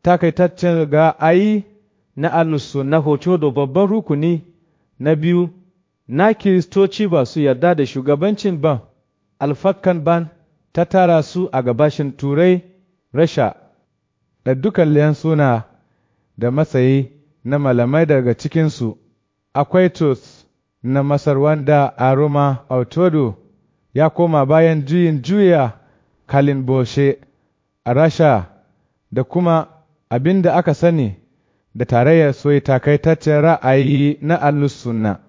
takaitaccen ra'ayi na alusu na hoto da babban rukuni na biyu na kiristoci ba su yarda da shugabancin ban alfakan ban ta tara su a gabashin turai rasha da dukan suna da matsayi na malamai daga cikinsu akwai tos na masar wanda a roma autodo ya koma bayan juyin juya kalin boshe a rasha da kuma abin da aka sani da tarayyar soyi takaitaccen ra'ayi na alusunna